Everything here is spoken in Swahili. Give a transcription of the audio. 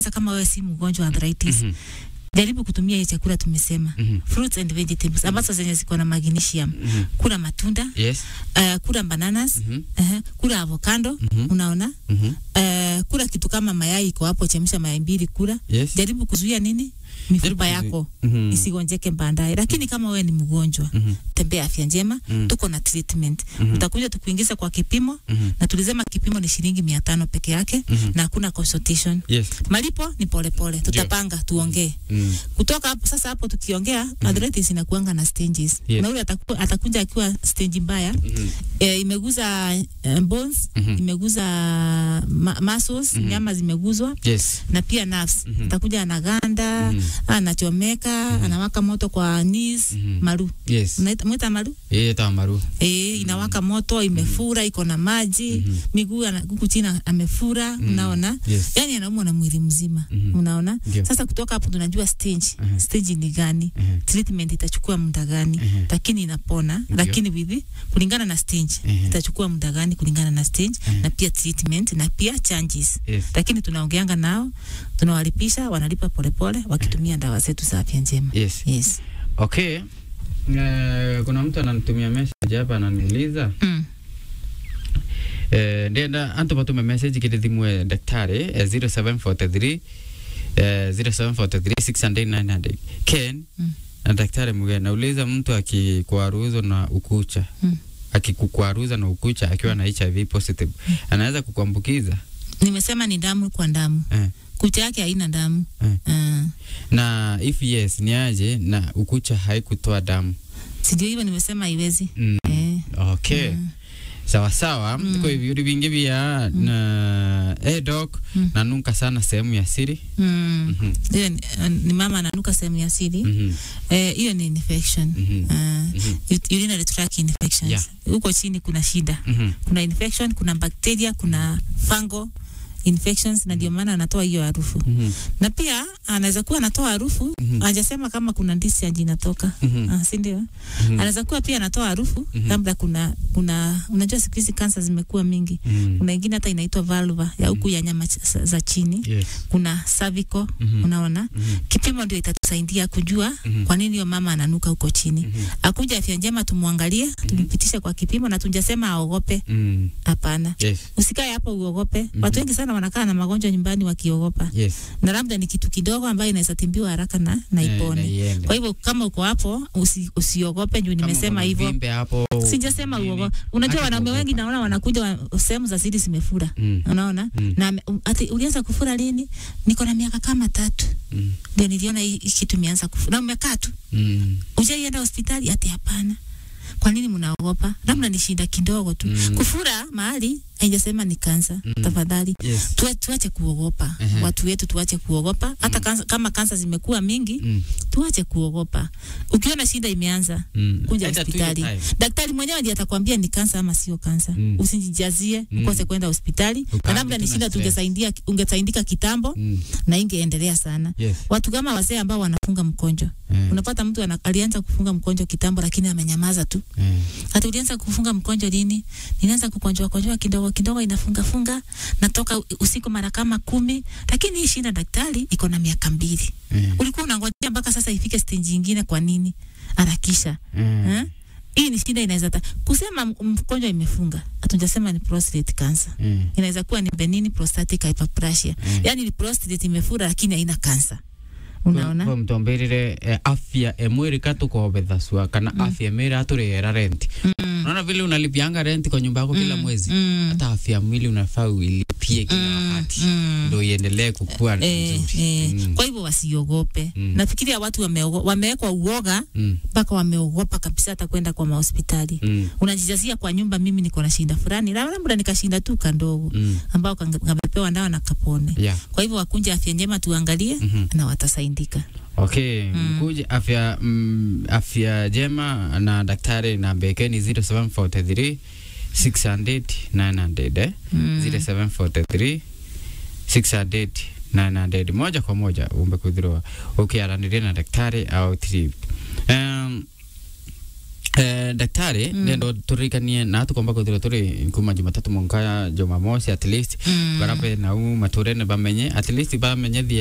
Sasa kama wewe si mgonjwa wa arthritis Mhm. jaribu kutumia hiyo chakula tumesema Mhm. fruits and vegetables ambazo zenye ziko na magnesium Mhm. kula matunda Yes. uh, kula bananas Mhm. uh, kula avocado Mhm. unaona Mhm. uh, kula kitu kama mayai iko hapo chemsha mayai mbili kula Yes. jaribu kuzuia nini mifupa Jaribu yako Mhm. isigonjeke baadaye lakini kama wewe ni mgonjwa Mhm. tembea afya njema Mhm. tuko na treatment Mhm. utakuja tukuingiza kwa kipimo Mhm. na tulisema kipimo ni shilingi mia tano peke yake Mhm. na hakuna consultation Yes. malipo ni polepole tutapanga tuongee Mm. kutoka hapo sasa hapo tukiongea arthritis inakuanga na stages Yes. na ule ataku, atakuja akiwa stage mbaya Mhm. e, imeguza e, bones Mhm. imeguza ma, muscles Mhm. nyama zimeguzwa Yes. na pia nerves Mhm. atakuja anaganda Mhm. anachomeka anawaka moto kwa knees Mhm. maru Yes. Unaita- mwita maru Yeye tamaru. e, inawaka moto imefura iko na maji Mhm. miguu ana- huku chini amefura unaona Yes. yani anaumwa na mwili mzima Mhm. unaona Ndio. sasa kutoka hapo tunajua stage Mhm. stage ni gani Mhm. treatment itachukua muda gani Mhm. lakini inapona Ndio. lakini with kulingana na stage Mhm. itachukua muda gani kulingana na stage Mhm. na pia treatment na pia changes Yes. lakini tunaongeanga nao tunawalipisha wanalipa polepole wakitumia dawa zetu za afya njema Yes. yes. Okay. Eh, kuna mtu ananitumia message hapa ananiuliza mm. eh, ndenda antu batume message kiri thimu ya daktari eh, 0743 eh, 0743 600 900 Ken Mm. na daktari Muge nauliza mtu akikwaruzwa na ukucha Mm. akikukwaruza na ukucha akiwa na HIV positive anaweza kukuambukiza nimesema ni damu kwa damu eh. kucha yake haina damu Eh. uh, na if yes ni aje na ukucha haikutoa damu sidio hivyo nimesema haiwezi mm. eh. okay Mm. sawa sawa Mm. kwa hivyo vingi vya na eh, doc Mm. nanuka sana sehemu ya siri Mm. Mhm. Hiyo ni, uh, ni mama ananuka sehemu ya siri Mhm. Eh, hiyo ni infection Mhm. uh, Mhm. ut- urinary tract infections Yeah. huko chini kuna shida Mhm. kuna infection kuna bacteria kuna fungal infections na ndio maana anatoa hiyo harufu Mhm. na pia anaweza kuwa anatoa harufu Mhm. hajasema kama kuna discharge inatoka Mhm. ah, si ndio Mhm. anaweza kuwa pia anatoa harufu Mhm. labda kuna kuna unajua siku hizi kansa zimekuwa mingi Mhm. kuna ingine hata inaitwa vulva ya huku ya nyama ch- za chini Yes. kuna cervical Mhm. unaona Mhm. kipimo ndio itatusaidia kujua Mhm. kwa nini hiyo mama ananuka huko chini Mhm. akuja afya njema tumwangalie tumpitishe kwa kipimo na tujasema aogope Mhm. hapana Yes. usikae hapo uogope watu wengi sana wanakaa na magonjwa nyumbani wakiogopa Yes. na labda ni kitu kidogo ambayo inaweza timbiwa haraka na, na Eh, na ipone iende. kwa hivyo kama uko hapo usi, usiogope juu Kama nimesema kuna hivyo uvimbe hapo sijasema nini, uogope unajua hata wanaume kuogopa. wengi naona wanakuja wa, sehemu za siri zimefura Mm. unaona Mm. na ame- um, ati ulianza kufura lini niko na miaka kama tatu Mm. ndio niliona hii hii kitu imeanza kufura na umekaa tu Mm. ujaienda hospitali ati hapana kwa nini mnaogopa labda ni shida kidogo tu Mm. kufura mahali haijasema ni kansa Mm. tafadhali Yes. Tuwa- tuache kuogopa Ehe. watu wetu tuache kuogopa hata kansa, kama kansa zimekuwa mingi Mm. tuache kuogopa ukiona shida imeanza Mm. kuja Enda tu hiyo hospitali time. daktari mwenyewe ndiye atakwambia ni kansa ama sio kansa Mm. usijijazie Mm. ukose kwenda hospitali na Ukaange labda tu ni na shida stress. tungesaidia ungesaidika kitambo Mm. na ingeendelea sana Yes. watu kama wazee ambao wanafunga mkonjo Eh. unapata mtu ana, alianza kufunga mkonjo kitambo lakini amenyamaza tu Eh. hata ulianza kufunga mkonjo lini nilianza kukonjoa konjoa kidogo kidogo inafunga funga natoka u- usiku mara kama kumi lakini hii shida daktari iko na miaka mbili Eh. ulikuwa unangojea mpaka sasa ifike stage nyingine kwa nini harakisha Eh. eh? hii ni shida inaweza ta kusema m- mkonjo imefunga hatujasema ni prostate cancer Eh. inaweza kuwa ni benign prostatic hyperplasia Mm. yani ni prostate imefura lakini haina kansa unaona Kwa mtomberire eh, afya emwiri katukobethasua kana afya emwiri aturihera renti Mm. unaona vile unalipianga renti kwa nyumba yako kila Mm. mwezi Mm. hata afya ya mwili unafaa uilipie kila Mm. wakati Mm. ndo iendelee kukua Eh, nzuri eh. Mm. Kwa hivyo wasiogope. Mm. Nafikiria watu wameogo- wamewekwa uoga Mm. mpaka wameogopa kabisa hata kwenda kwa mahospitali. Mm. Unajijazia kwa nyumba, mimi niko na shinda fulani, labda labda nikashinda tu kandogo Mm. ambao kange- kamepewa dawa na kapone. Yeah. Kwa hivyo wakunje afya njema, tuangalie Mhm. na watasaidika. Okay, mkuje afya mm, afya jema na daktari na bekeni 0743 600 900 eh? Mm. 0743 600 900 moja kwa moja umbe kuthirwa ukiaraniria na daktari au trip um, Eh, daktari Mm. nendo turirikanie na tukomba kuthirwa turi kuma jumatatu monka jumamosi at least Mm. barabe nau maturene bamenye at least bamenye